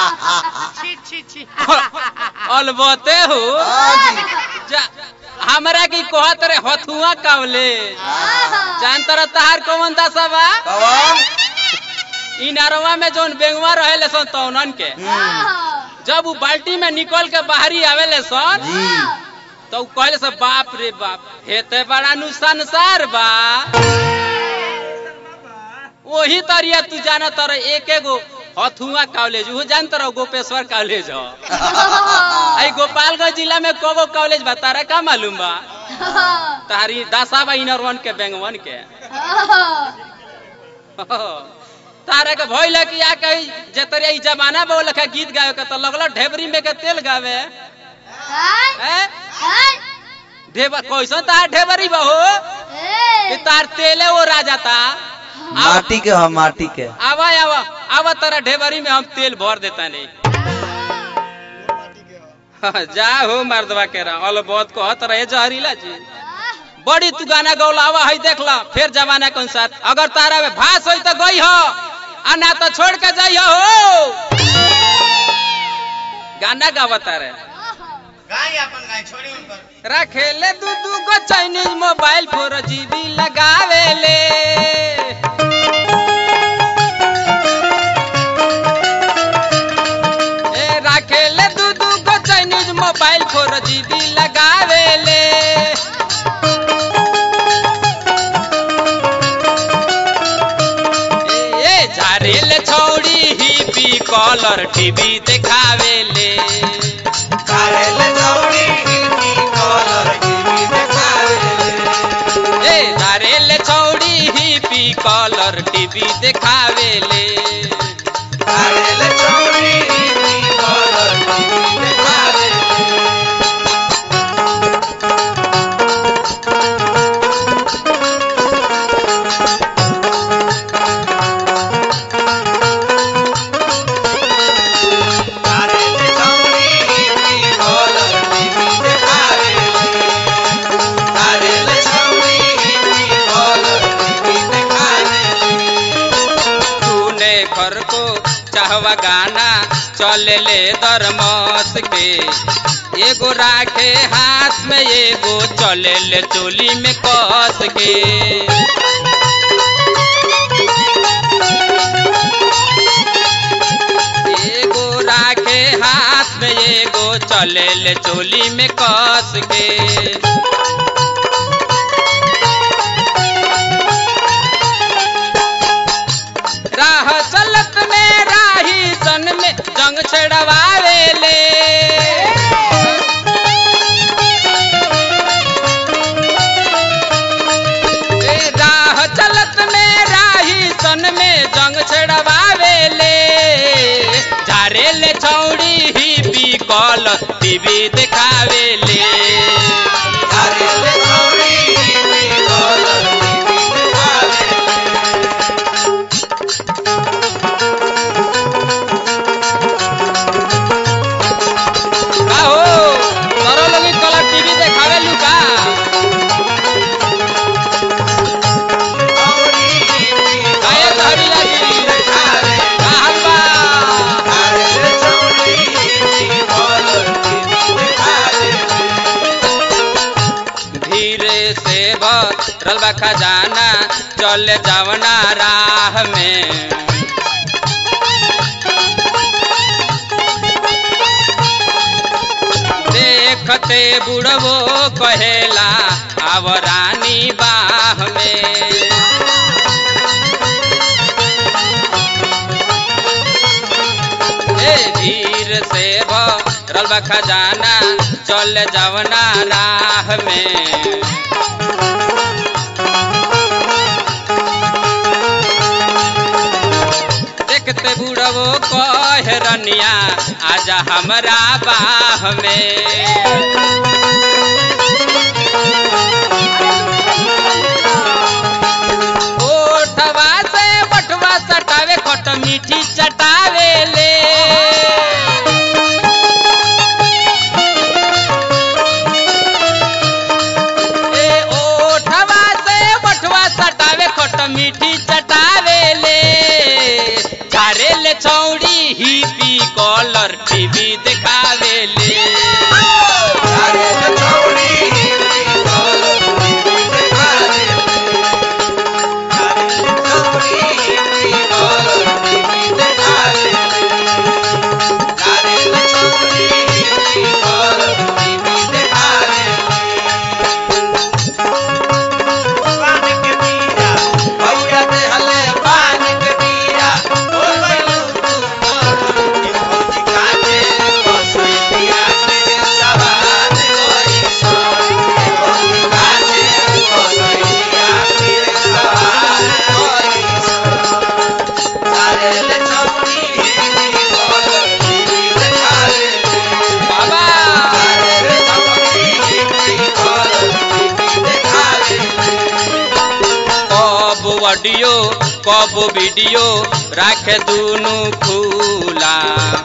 छी छी छी अलबते हो जा हमरा की कहत रे हथुआ कावले जान तर तहार कौन दशा बा कवन इ नरवा में जोन बेंगवा रहेले सन तौनन के जब उ बाल्टी में निकल के बाहरी आवेले सन जी तो उ कहले सब बाप रे बाप हेते बड़ा नु संसार बा वही तरिया तू जाना तर एक एगो हथुआ कॉलेज वो जान तर गोपेश्वर कॉलेज हो आई गोपालगंज जिला में कोगो कॉलेज बा तारा का मालूम बा तारी दासा बा इनर के बेंगवन के तारा के भइल कि आ कही जे तरिया ई जमाना बा लखा गीत गावे के तो लगल ढेबरी में के तेल गावे हैं ढेबर कैसन तार ढेबरी बा हो कि तार तेले वो राजा ता माटी के हम माटी के आवा आवा आवा तारा ढेबरी में हम तेल भर देता नहीं जा हो मर्दवा के रहा अल बहुत कहत रहे जहरीला जी बड़ी तू गाना गौला आवा है देख ला फिर जमाना के अनुसार अगर तारा में भास होई तो गई हो आ ना तो छोड़ के जाई हो गाना गावता रहे गाय अपन गाय छोड़ी उनकर रखेले दू दू गो चाइनीज मोबाइल फोर जीबी लगावेले ए रखेले दू दू गो चाइनीज मोबाइल फोर जीबी लगावेले ए ए, झारेले छौड़ी ही पी कलर टीवी देखावेले ए धारेले छौड़ी ही पी कलर टीवी देखावेले तूने घर को चाहवा गाना चले ले दरमस के एगो राखे हाथ में एगो चले ले चोली में कस के एगो राखे हाथ में एगो चले ले चोली में कस के राह चलत में राही सन में जंग छड़वावेले ए, राह चलत में राही सन में जंग छड़वावेले झारेले छौड़ी ही पी कल टीवी देखावेले का हो तोरो लोगी कलर टीवी देखावे लू का काहे धरी लगी का हाल बा धीरे से भरल बा खजाना चल जावना राह में देखते बुढ़वो कहेला आव रानी बाह में ए धीर से भरल बा खजाना चल जावना राह में देखते बुढ़वो कहे रनिया आजा हमरा बाह में ओठवा से बटवा सटावे खट मीठी चटावे ले ए ओठवा से बटवा सटावे खट मीठी चटावे ले झारे ले छौड़ी ही पी कल टीवी देखावे ले बाबा कब ऑडियो कब वीडियो राखे दुनु खुला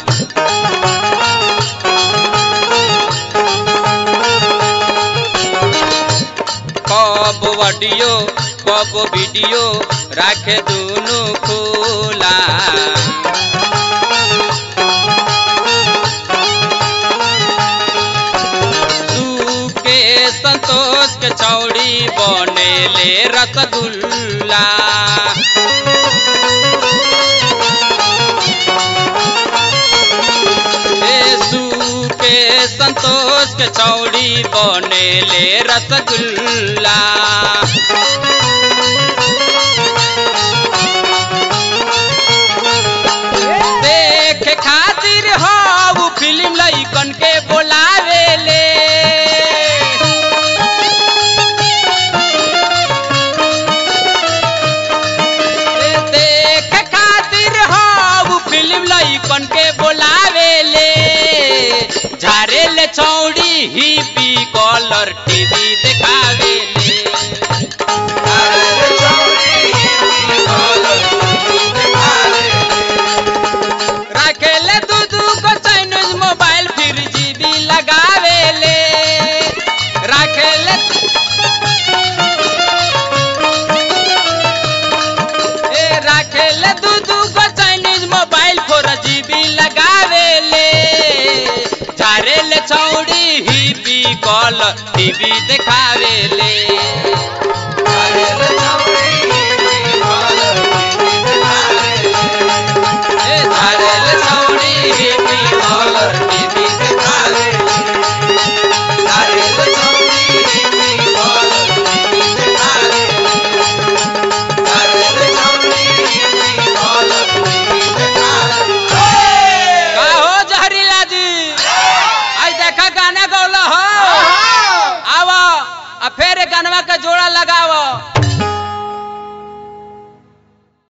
कब ऑडियो कब वीडियो राखे दुनु खुला तू के संतोष के चौड़ी बने ले रसगुल्ला यीशु के संतोष के चौड़ी बने ले रसगुल्ला देख खातिर हो फिल्म लइकन के बोलावे ले देख खातिर हो फिल्म लइकन के बोलावे ले झारे ले चौड़ी ही पी कलर टीवी देखावे ले राखेले दू दू को चाइनीज मोबाइल फिर जीबी लगावे ले राखेले ए राखेले दू दू को चाइनीज मोबाइल फोर जीबी लगावे ले झारे ले चौड़ी ही पी कॉल टीवी देखावे ले ए झारे ले चौड़ी ही पी कॉल टीवी देखावे ले का हो जहरीला जी आई देखा गाना गौला हो आवा आ फेर गानवा का जोड़ा लगाव